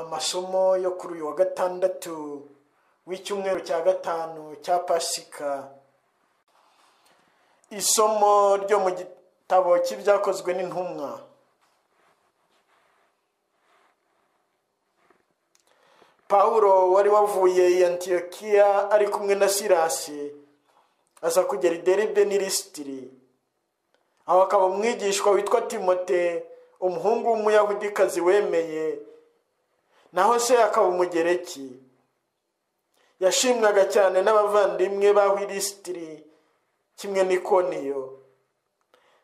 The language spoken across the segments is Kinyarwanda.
amasomo yo kuri uyu wa gatandatu w'icyumweru cya gatanu cya pasika isomo ryo mu gitabo cy'ibyakozwe n'intumwa pawulo wari wavuye i antiyokiya ari kumwe na sirasi aza kugera i deribe n'irisitiri aho akaba umwigishwa witwa timote umuhungu w'umuyahudikazi wemeye naho se akaba umugereki yashimwaga cyane n'abavandimwe b'aho irisitiri kimwe n'ikoniyo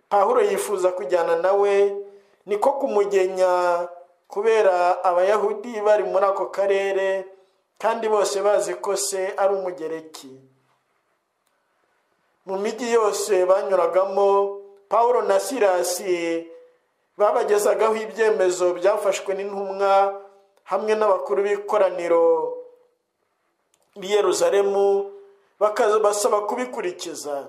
pahuro yifuza kujyana nawe niko kumugenya kubera abayahudi bari muri ako karere kandi bose bazi ko se ari umugereki mu mijyi yose banyuragamo paul na sirasi babagezagaho ibyemezo byafashwe n'intumwa hamwe n'abakuru b'ikoraniro b'i Yeruzalemu basaba kubikurikiza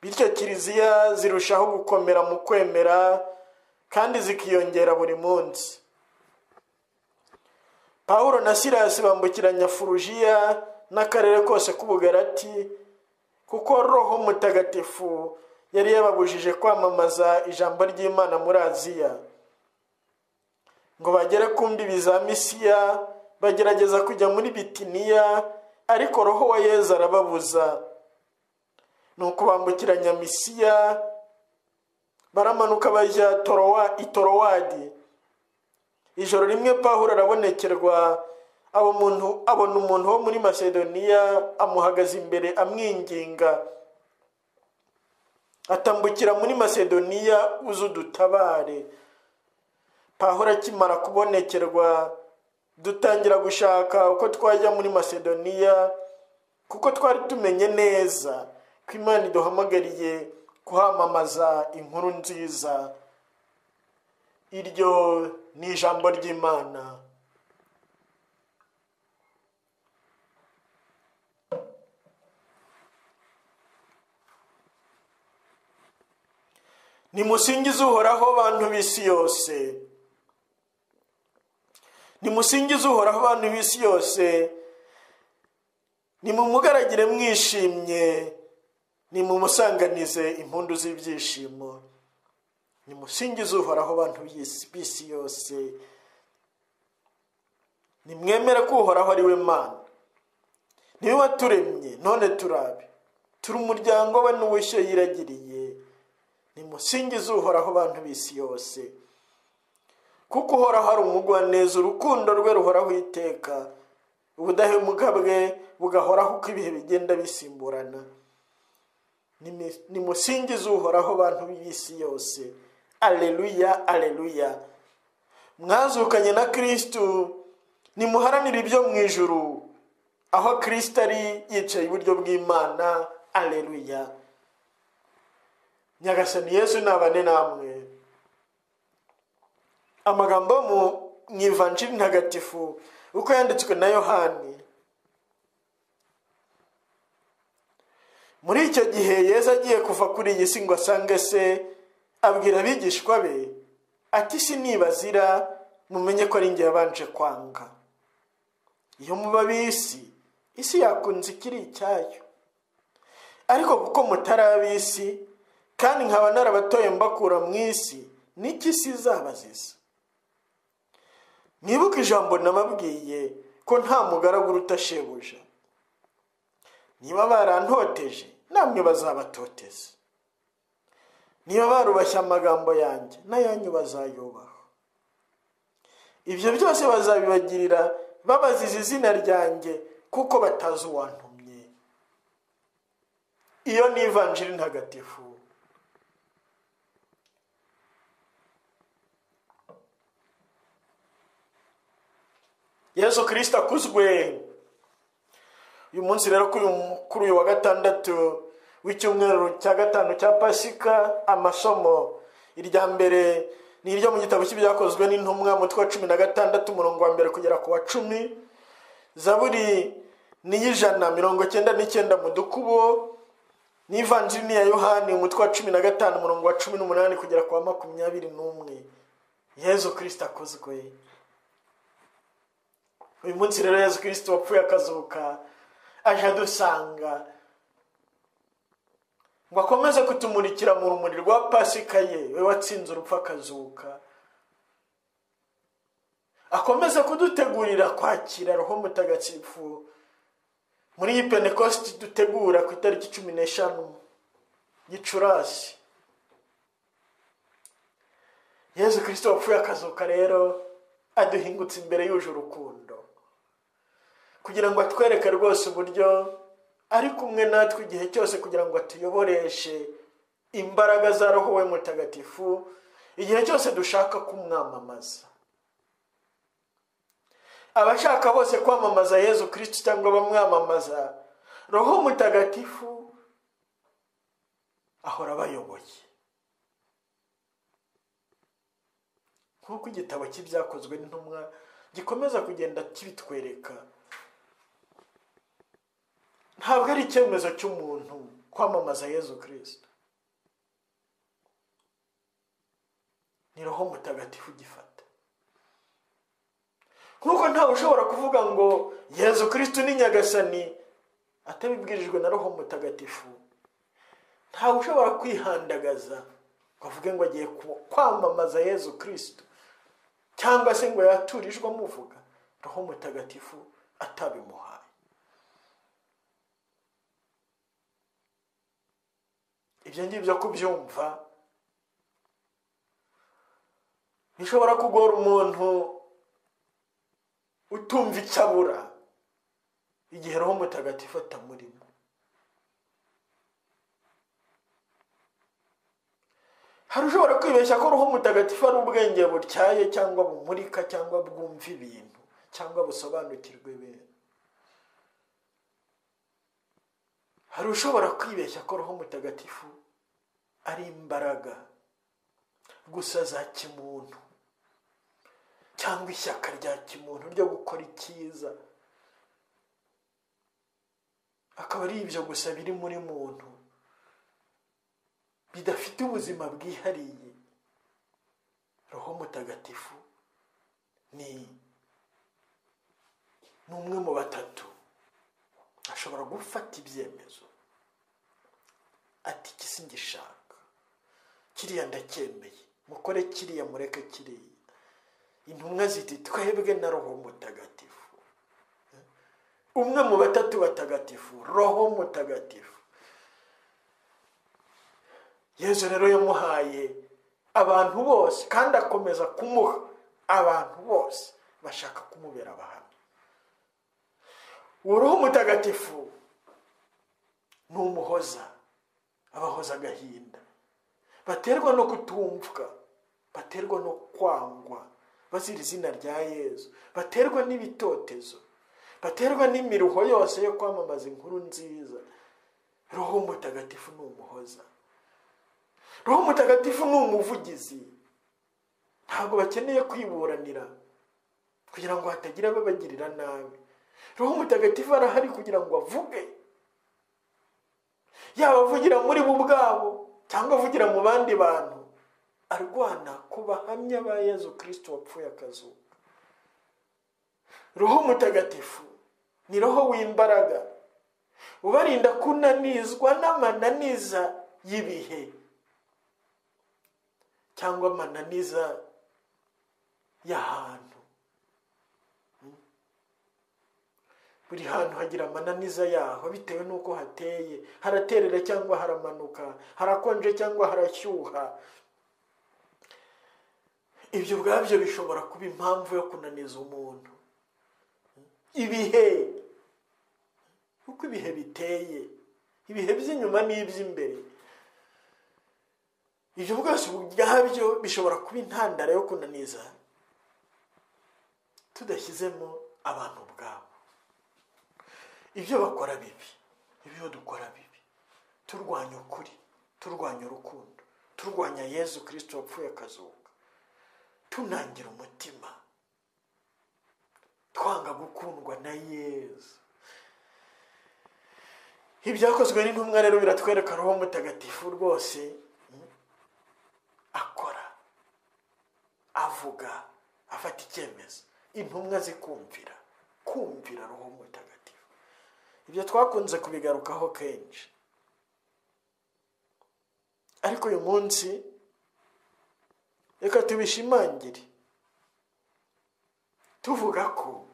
bityo kiliziya zirushaho gukomera mu kwemera kandi zikiyongera buri munsi paul na sirasi bambukiranya furujiya n'akarere kose k'ubugarati kuko roho mutagatifu yari yababujije kwamamaza ijambo ry'imana muri aziya ngo bagere ku mbibi za misiya bagerageza kujya muri bitiniya ariko roho wa yezu arababuza ni ukubambukiranya misiya baramanuka bajya itorowadi ijoro rimwe pahura arabonekerwa abona umuntu wo muri masedoniya amuhagaze imbere amwinginga atambukira muri masedoniya uzi udutabare pahora akimara kubonekerwa dutangira gushaka uko twajya muri masedoniya kuko twari tumenye neza ko imana iduhamagariye kuhamamaza inkuru nziza iryo ni ijambo ry'imana nimusingize uhoraho bantu b'isi yose nimusingize uhoraho abantu b'isi yose nimumugaragire mwishimye nimumusanganize impundu z'ibyishimo nimusingize uhoraho abantu b'isi yose nimwemere ko uhoraho ari we mana niwe waturemye none turabe turi umuryango we n'ubushyo yiragiriye nimusingize uhoraho abantu b'isi yose kuko uhoraho ari umugwaneza urukundo rwe ruhoraho iteka ubudahemuka bwe bugahoraho uko ibihe bigenda bisimburana nimusingize uhoraho abantu b'isi yose aleluya aleluya mwazukanye na kirisitu nimuharanire ibyo mu ijuru aho kirisita ari yicaye iburyo bw'imana aleluya nyagasani yesu ntabane namwe amagambo mu ivanjiri ntagatifu uko yanditswe na yohani muri icyo gihe yeza agiye kuva kuri iyi si ngo asange se abwira abigishwa be ati si nibazira mumenye ko ari nge yabanje kwanga iyo muba bisi isi yakunze ikiri icyayo ariko kuko mutari ab'isi kandi nkaba narabatoye mbakura mu isi n'iki si izabaziza mwibuke ijambo nababwiye ko nta mugaragu uruta shebuja niba barantoteje namwe bazabatoteza niba barubashye amagambo yanjye n'ayanyu bazayubaho ibyo byose bazabibagirira babaziza izina ryanjye kuko batazi uwantumye iyo ni ivanjiri ntagatifu yesu kirisita akuzwe uyu munsi rero kuri uyu wa gatandatu w'icyumweru cya gatanu cya pasika amasomo irya mbere ni iryo mu gitabo cy'ibyakozwe n'intumwa umutwe wa cumi na gatandatu umurongo wa mbere kugera ku wa cumi zaburi n'iy'ijana mirongo icyenda n'icyenda mu dukubo n'ivanjiri ya yohani umutwe wa cumi na gatanu umurongo wa cumi n'umunani kugera ku wa makumyabiri n'umwe yesu kirisita akuzwe uyu munsi rero yezu kirisito wapfuye akazuka aje adusanga ngo akomeze kutumurikira mu rumuri rwa pasika ye we watsinze urupfu akazuka akomeze kudutegurira kwakira roho mutagatifu muri iyi pentecost dutegura ku itariki cumi n'eshanu gicurasi yezu kirisito wapfuye akazuka rero aduhingutse imbere yuje urukundo kugira ngo atwereke rwose uburyo ari kumwe natwe igihe cyose kugira ngo atuyoboreshe imbaraga za roho we mutagatifu igihe cyose dushaka kumwamamaza abashaka bose kwamamaza yezu kirisiti cyangwa bamwamamaza roho mutagatifu ahora abayoboye nk'uko igitabo cy'ibyakozwe n'intumwa gikomeza kugenda kibitwereka ntabwo ari icyemezo cy'umuntu kwamamaza yezu kirisita ni roho mutagatifu ugifata nk'uko ntawe ushobora kuvuga ngo yezu kirisita ni nyagasani atabibwirijwe na roho mutagatifu ntawe ushobora kwihandagaza ngo avuge ngo agiye kwamamaza yezu kirisita cyangwa se ngo yaturijwe amuvuga roho mutagatifu atabimuhaye ibyo ngibyo kubyumva bishobora kugora umuntu utumva icyo abura igihe roho mutagatifu atamurimo hari ushobora kwibeshya ko roho mutagatifu ari ubwenge butyaye cyangwa bumurika cyangwa bwumva ibintu cyangwa busobanukirwa ibintu hari ushobora kwibeshya ko roho mutagatifu ari imbaraga gusa za kimuntu cyangwa ishyaka rya kimuntu ryo gukora icyiza akaba ari ibyo gusa biri muri muntu bidafite ubuzima bwihariye roho mutagatifu ni ni umwe mu batatu ashobora gufata ibyemezo ati ikisi ngishaka kiriya ndacyemeye mukore kiriya mureke kiriya intumwa ziti twebwe na roho mutagatifu umwe mu batatu batagatifu roho mutagatifu yezu rero yamuhaye abantu bose kandi akomeza kumuha abantu bose bashaka kumubera abahamya uruhu mutagatifu ni umuhoza abahoza agahinda baterwa no kutumvwa baterwa no kwangwa bazira izina rya yezu baterwa n'ibitotezo baterwa n'imiruho yose yo kwamamaza inkuru nziza roho mutagatifu ni umuhoza roho mutagatifu ni umuvugizi ntabwo bakeneye kwiburanira kugira ngo hatagira ababagirira nabi roho mutagatifu arahari kugira ngo avuge yaba avugira muri bo ubwabo cyangwa avugira mu bandi bantu arwana ku bahamya ba yezu kirisito wapfuye akazuka roho mutagatifu ni roho w'imbaraga ubarinda kunanizwa n'amananiza y'ibihe cyangwa amananiza y'ahantu buri hantu hagira amananiza yaho bitewe n'uko hateye haraterera cyangwa haramanuka harakonje cyangwa harashyuha ibyo ubwabyo bishobora kuba impamvu yo kunaniza umuntu ibihe uko ibihe biteye ibihe by'inyuma n'iby'imbere ibyo bwose ubwabyo bishobora kuba intandaro yo kunaniza tudashyizemo abantu ubwabo ibyo bakora bibi ibyo dukora bibi turwanya ukuri turwanya urukundo turwanya yezu kirisito wapfuye akazuka tunangira umutima twanga gukundwa na yezu ibyakozwe n'intumwa rero biratwereka roho mutagatifu rwose akora avuga afata icyemezo intumwa zikumvira kumvira roho mutagatifu ibyo twakunze kubigarukaho kenshi ariko uyu munsi reka tubishimangire tuvuga ko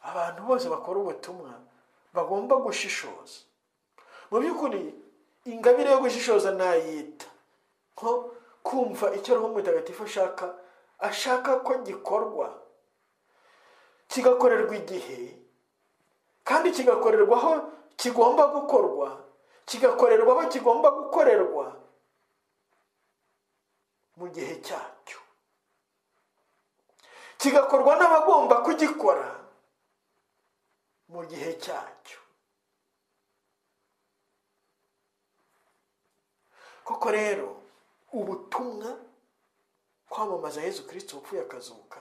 abantu bose bakora ubutumwa bagomba gushishoza mu by'ukuri ingabire yo gushishoza ntayita nko kumva icyo roho mutagatifu ashaka ashaka ko gikorwa kigakorerwa igihe kandi kigakorerwa aho kigomba gukorwa kigakorerwa aho kigomba gukorerwa mu gihe cyacyo kigakorwa n'abagomba kugikora mu gihe cyacyo koko rero ubutumwa kwamamaza yezu kirisito upfuye akazuka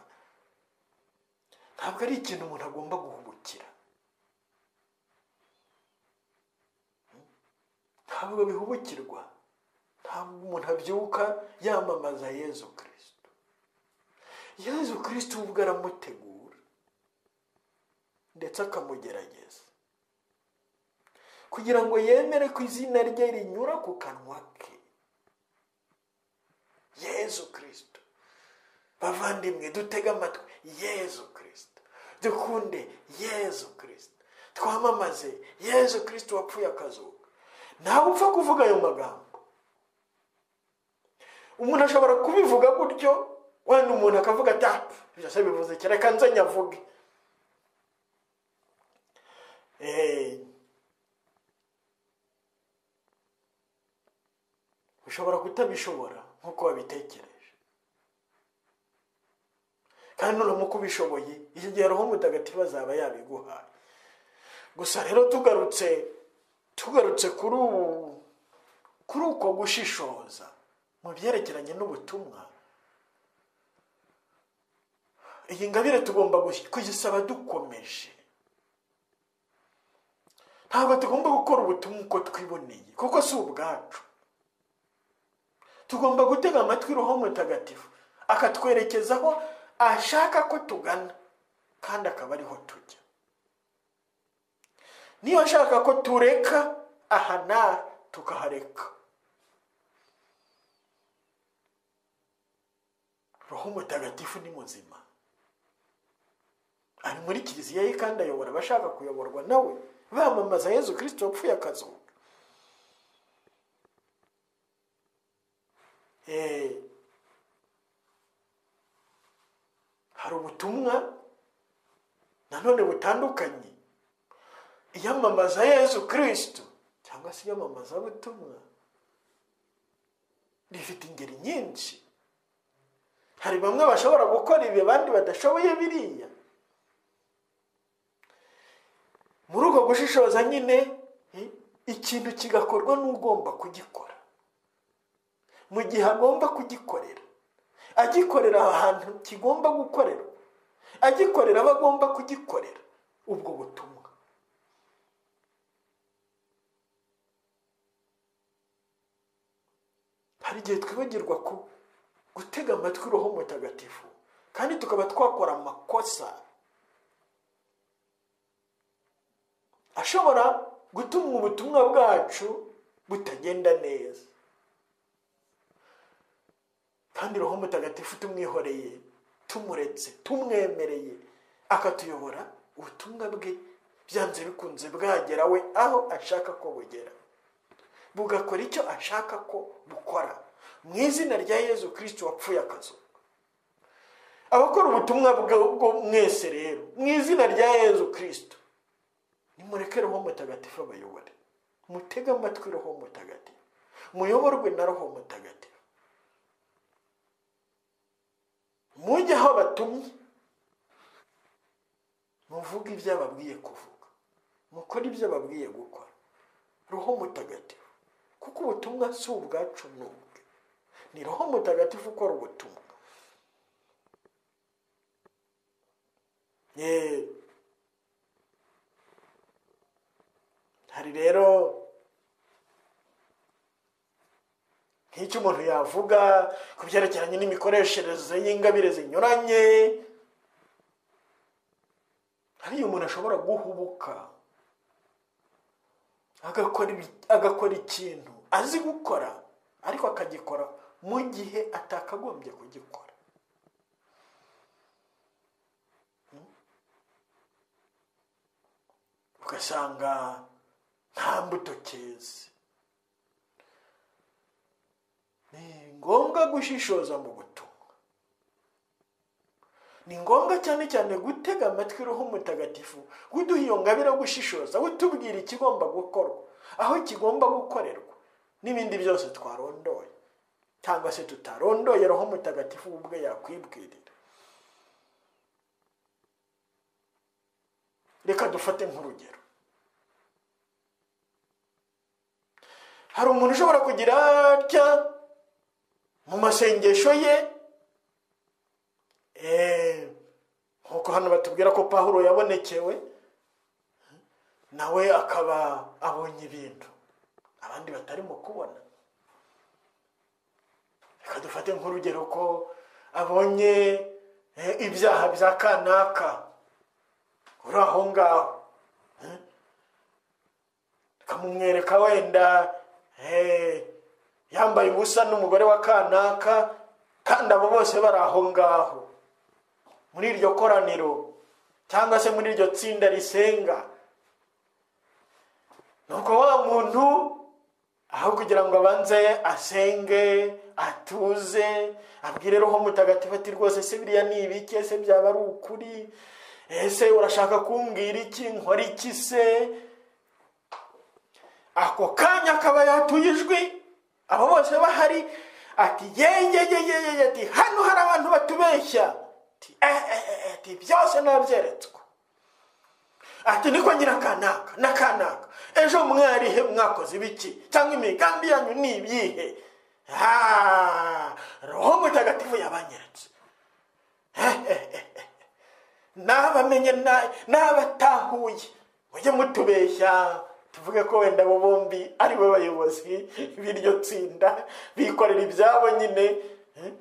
ntabwo ari ikintu umuntu agomba guhubukira ntabwo bihubukirwa ntabwo umuntu abyuka yamamaza yezu kirisito yezu kirisito ubwo aramutegura ndetse akamugerageza kugira ngo yemere ko izina rye rinyura ku kanwa ke yezu kirisito bavandimwe dutege amatwi yezu kirisito dukunde yezu kirisito twamamaze yezu kirisito wapfuye akazuka ntawe upfa kuvuga ayo magambo umuntu ashobora kubivuga gutyo wenda umuntu akavuga ati ah ibyo se bivuze iki reka nze nyavuge Eh, ushobora kutabishobora nk'uko wabitekereje kandi uramuka ubishoboye iki gihe roho mutagatifu azaba yabiguhaye gusa rero tugarutse tugarutse kuri ubu kuri uko gushishoza mu byerekeranye n'ubutumwa iyi ngabire tugomba kuyisaba dukomeje ntabwo tugomba gukora ubutumwa uko twiboneye kuko si ubwacu tugomba gutega amatwi roho mutagatifu akatwerekeza aho ashaka ko tugana kandi akaba ariho tujya niba ashaka ko tureka aha n'aha tukahareka roho mutagatifu ni muzima ari muri kiliziya ye kandi ayobora abashaka kuyoborwa nawe bamamaza yezu kirisito wapfuye akazuka hari ubutumwa nanone butandukanye iyamamaza yezu kirisito cyangwa se iyamamaza butumwa rifite ingeri nyinshi hari bamwe bashobora gukora ibi abandi badashoboye biriya muri uko gushishoza nyine ikintu kigakorwa n'ugomba kugikora mu gihe agomba kugikorera agikorera ahantu kigomba gukorerwa agikorera abo agomba kugikorera ubwo butumwa hari igihe twibagirwa ku gutega amatwi roho mutagatifu kandi tukaba twakora amakosa ashobora gutuma ubutumwa bwacu butagenda neza kandi roho mutagatifu tumwihoreye tumuretse tumwemereye akatuyobora ubutumwa bwe byanze bikunze bwagera we aho ashaka ko bugera bugakora icyo ashaka ko bukora mu izina rya yezu kirisiti wapfuye akazu abakora ubutumwa bwo mwese rero mu izina rya yezu kirisiti nimureke roho mutagatifu abayobore mutege amatwi roho mutagatifu muyoborwe na roho mutagatifu mujye aho batumye muvuge ibyo ababwiye kuvuga mukore ibyo ababwiye gukora roho mutagatifu kuko ubutumwa si ubwacu ni ubwe ni roho mutagatifu ukora ubutumwa hari rero nk'icyo umuntu yavuga ku byerekeranye n'imikoreshereze y'ingabire zinyuranye hari igihe umuntu ashobora guhubuka agakora ibi- agakora ikintu azi gukora ariko akagikora mu gihe atakagombye kugikora ugasanga nta mbuto cyeze ni ngombwa gushishoza mu butumwa ni ngombwa cyane cyane gutega amatwi roho mutagatifu kuduha iyo ngabire yo gushishoza utubwira ikigomba gukorwa aho kigomba gukorerwa n'ibindi byose twarondoye cyangwa se tutarondoye roho mutagatifu we ubwe yakwibwirira reka dufate nk'urugero hari umuntu ushobora kugira atya mu masengesho ye Eh, nkuko hano batubwira ko pahuro yabonekewe nawe akaba abonye ibintu abandi batarimo kubona reka dufate nk'urugero ko abonye eh, ibyaha bya kanaka uri aho ngaho eh. tukamumwereka wenda eh, yambaye ubusa n'umugore wa kanaka kandi abo bose bari aho ngaho muri iryo koraniro cyangwa se muri iryo tsinda risenga nuko wa muntu aho kugira ngo abanze asenge atuze abwire roho mutagatifu ati rwose se biriya ni ibiki ese byaba ari ukuri ese urashaka kumbwira iki nkora iki se ako kanya akaba yatuye ijwi abo bose bahari ati yeyeyeyeye ati hano hari abantu batubeshya ati eh eh eh ati byose nabyeretswe ati niko nyina kanaka na kanaka ejo mwarihe mwakoze ibiki cyangwa imigambi yanyu ni ibihe Ah, roho mutagatifu yabanyeretse Eh, eh, eh, eh. n'abamenye na- n'abatahuye mujye mutubeshya tuvuge ko wenda abo bombi ari bo bayobozi b'iryo tsinda bikorera ibyabo nyine eh?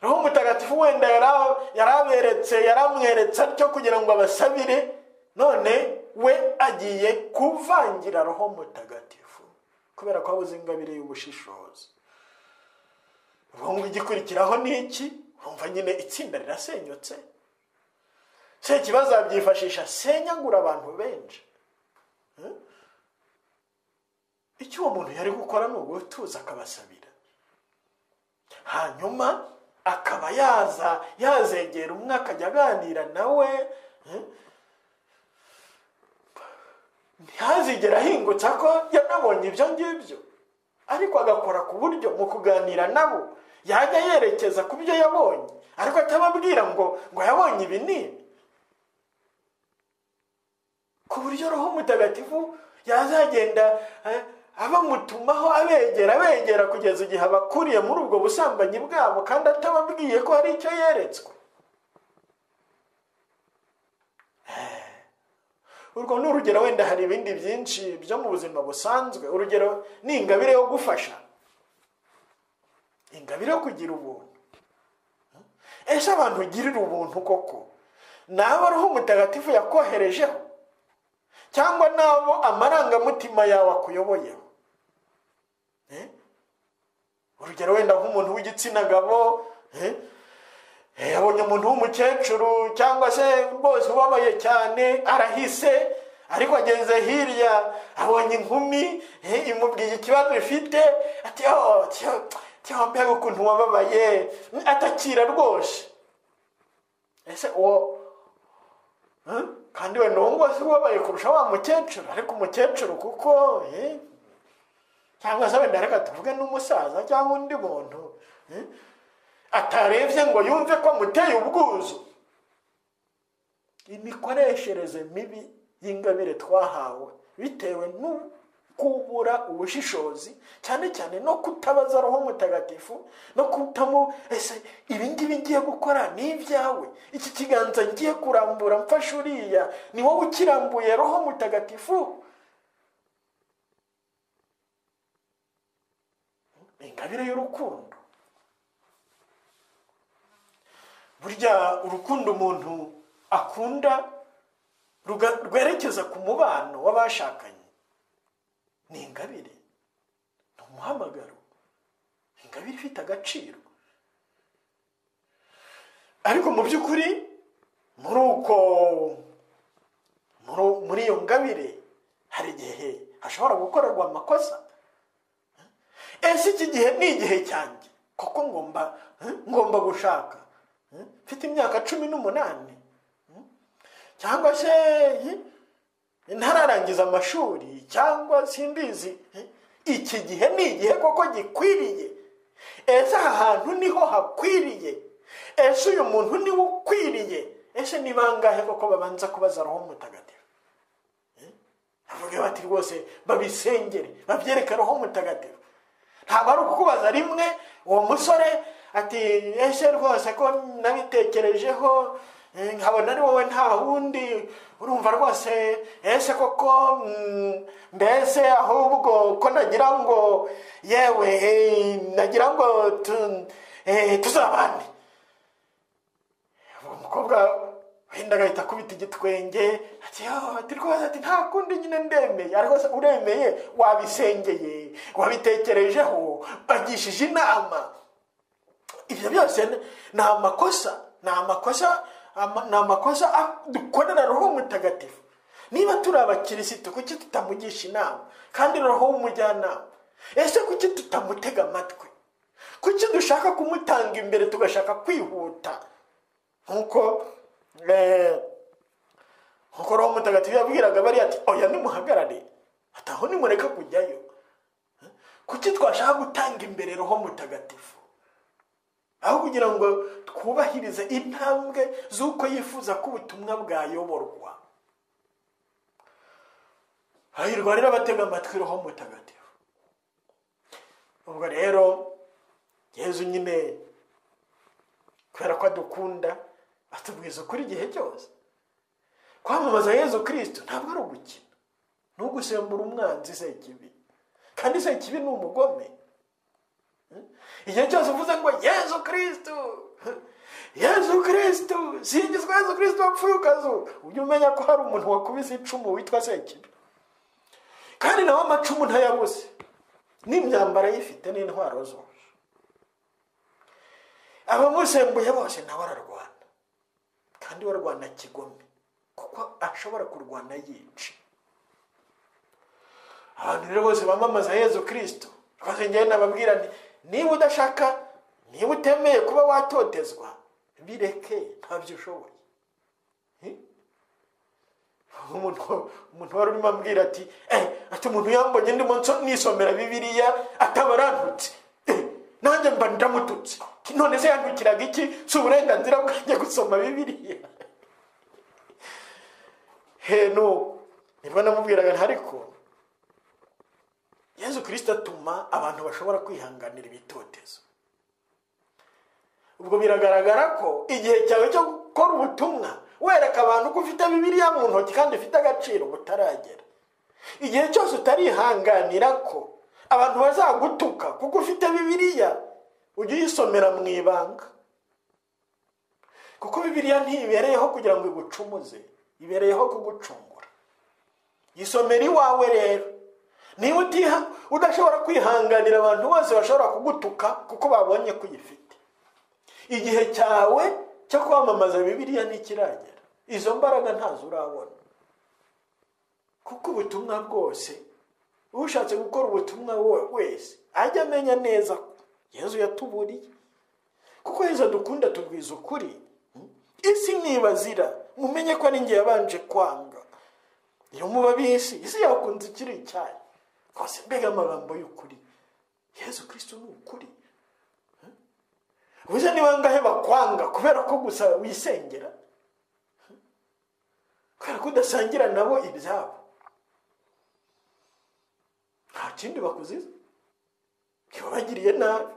roho mutagatifu wenda yara- yaraberetse yaramweretse atyo kugira ngo abasabire none we agiye kuvangira roho mutagatifu kubera ko abuze ingabire y'ubushishozi ubwo ngo igikurikiraho ni iki urumva nyine itsinda rirasenyutse sekibazo yabyifashisha asenyagura abantu benshi Eh? icyo uwo muntu yari gukora ni ugutuza akabasabira hanyuma akaba yaza yazegera umwe akajya aganira nawe eh? ntihazigere ahingutse ko yanabonye ibyo ngibyo ariko agakora ku buryo mu kuganira nabo yajya yerekeza ku byo yabonye ariko atababwira ngo ngo yabonye ibi n'ibi ku buryo roho mutagatifu yazagenda eh, abamutumaho abegera abegera kugeza igihe abakuriye muri ubwo busambanyi bwabo kandi atababwiye ko hari icyo yeretswe Eh, urwo ni urugero wenda hari ibindi byinshi byo mu buzima busanzwe urugero ni ingabire yo gufasha ingabire yo kugira ubuntu ese abantu ugirira ubuntu koko ni abo roho mutagatifu yakoherejeho cyangwa n'abo amarangamutima yawe akuyoboyeho Eh? urugero wenda nk'umuntu w'igitsina gabo eh? Eh, yabonye umuntu w'umukecuru cyangwa se rwose ubabaye cyane arahise ariko ageze hirya abonye inkumi eh, imubwiye ikibazo ifite ati "Oh, tiyo tiyo, mbega ukuntu wababaye atakira rwose ese uwo Hmm? kandi wenda uwo nguwo si ubabaye kurusha wa mukecuru ariko umukecuru kuko eh, cyangwa se wenda reka tuvuge n'umusaza cyangwa undi muntu eh, atarebye ngo yumve ko amuteye ubwuzu imikoreshereze mibi y'ingabire twahawe bitewe no kubura ubushishozi cyane cyane no kutabaza roho mutagatifu no kutamu ese ibi ngibi ngiye gukora ni ibyawe iki kiganza ngiye kurambura mfashe uriya ni wowe ukirambuye roho mutagatifu ingabire y'urukundo burya urukundo umuntu akunda ruga- rwerekeza ku mubano w'abashakanye ni ingabire ni umuhamagaro ingabire ifite agaciro ariko mu by'ukuri muri uko muri- muri iyo ngabire hari igihe hashobora gukorerwa amakosa ese iki gihe ni igihe cyanjye kuko ngomba ngomba gushaka mfite imyaka cumi n'umunani cyangwa se ntararangiza amashuri cyangwa simbizi iki gihe ni igihe koko gikwiriye ese aha hantu niho hakwiriye ese uyu muntu niwe ukwiriye ese ni bangahe koko babanza kubaza roho mutagatifu bavuga bati rwose babisengere babyereke roho mutagatifu ntabwo ari ukukubaza rimwe uwo musore ati ese rwose ko nabitekerejeho eh, nkabona ari wowe nta wundi urumva rwose ese koko mm, mbese ahubwo ko nagira ngo yewe eh, nagira ngo tu- eh, tuzabane uwo mukobwa wenda agahita akubita igitwenge ati "Ah, ati rwose ati nta kundi nyine ndemeye ariko se uremeye wabisengeye wabitekerejeho bagishije inama ibyo byose ni- ni amakosa ni amakosa ama- ni amakosa a- dukorera roho mutagatifu niba turi abakirisitu kuki tutamugisha inama kandi roho w'umujyanama ese kuki tutamutega amatwi kuki dushaka kumutanga imbere tugashaka kwihuta nk'uko eh, nk'uko roho mutagatifu yabwiraga bariya ati oya nimuhagarare ati aho nimureka kujyayo kuki twashaka gutanga imbere roho mutagatifu aho kugira ngo twubahirize intambwe z'uko yifuza ko ubutumwa bwayoborwa hahirwa rero abatega amatwi roho mutagatifu ubwo rero yezu nyine kubera ko adukunda atubwiza ukuri igihe cyose kwamamaza yezu kirisito ntabwo ari ugukina ni ugusembura umwanzi se kibi kandi se kibi ni umugome Hmm? igihe cyose uvuze ngo yezu kirisito yezu kirisito singizwa yezu kirisito wapfuye ukazuka ujye umenya ko hari umuntu wakubise icumu witwa sekibi kandi nawe amacumu ntayabuze n'imyambaro ayifite n'intwaro zose abamusembuye bose nawe ararwana kandi we arwana kigome kuko ashobora kurwana yica abantu rero bose bamamaza yezu kirisito rwose njyewe nababwira nti niba udashaka niba utemeye kuba watotezwa bireke ntabyo ushoboye Eh? umuntu umuntu wari urimo ambwira ati eh ati umuntu yambonye ndimo nso- nisomera bibiriya ataba arantutse Eh, nanjye mba ndamututse none se yandukiraga iki si uburenganzira bwanjye gusoma bibiriya he no nibwo namubwiraga nti ariko yezu kirisito atuma abantu bashobora kwihanganira ibitotezo ubwo biragaragara ko igihe cyawe cyo gukora ubutumwa wereka abantu ko ufite bibiliya mu ntoki kandi ufite agaciro butaragera igihe cyose utarihanganira ko abantu bazagutuka kuko ufite bibiliya ujye uyisomera mu ibanga kuko bibiliya ntibereyeho kugira ngo igucumuze ibereyeho kugucungura yisomera iwawe rero niba utiha udashobora kwihanganira abantu bose bashobora kugutuka kuko babonye ko uyifite igihe cyawe cyo kwamamaza bibiliya ntikiragera izo mbaraga ntazo urabona kuko ubutumwa bwose ushatse gukora ubutumwa we- wese ajya amenya neza ko yezu yatuburiye kuko yezu dukunda tubwiza ukuri isi ntibazira mumenye ko ari njye yabanje kwanga iyo muba bisi isi yakunze ikiri icyayi rwose mbega amagambo y'ukuri yezu kirisito ni ukuri ubuze ni bangahe bakwanga kubera ko gusa wisengera kubera ko udasangira nabo ibyabo nta kindi bakuziza ntibabagiriye nabi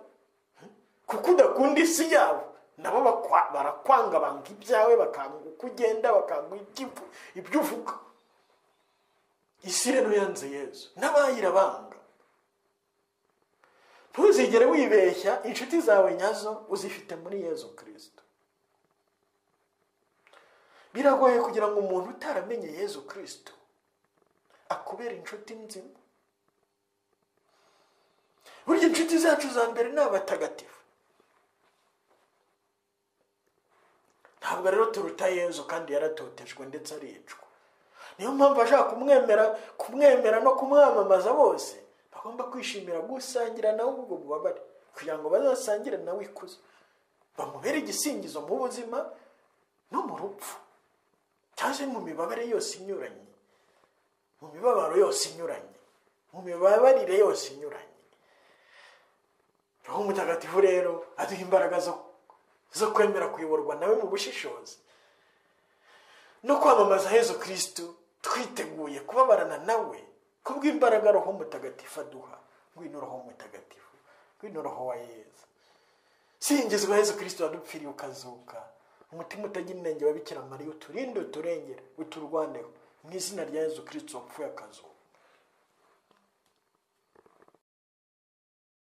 kuko udakunda isi yabo nabo bakwa- barakwanga banga ibyawe bakanga uko ugenda bakanga ibyo- ibyo uvuga isi rero yanze yezu n'abayirabanga ntuzigere wibeshya inshuti zawe nyazo uzifite muri yezu kirisito biragoye kugira ngo umuntu utaramenye yezu kirisito akubera inshuti nzima burya inshuti zacu za mbere ni abatagatifu ntabwo rero turuta yezu kandi yaratotejwe ndetse aricwa niyo mpamvu ashaka kumwemera kumwemera no kumwamamaza bose bagomba kwishimira gusangira nawe ubwo bubabare kugira ngo bazasangire nawe ikuzo bamubere igisingizo mu buzima no mu rupfu cyangwa mu mibabare yose inyuranye mu mibabaro yose inyuranye mu mibabarire yose inyuranye roho mutagatifu rero aduha imbaraga zo kwemera kuyoborwa nawe mu bushishozi no kwamamaza hezo kirisitu twiteguye kubabarana nawe kubw'imbaraga roho mutagatifu aduha ngwino roho mutagatifu ngwino roho wa yezu singizwa yezu kirisito wadupfiriye ukazuka umutima utagira inenge wa bikira mariya uturinde uturengere uturwandeho mu izina rya yezu kirisito wapfuye akazuka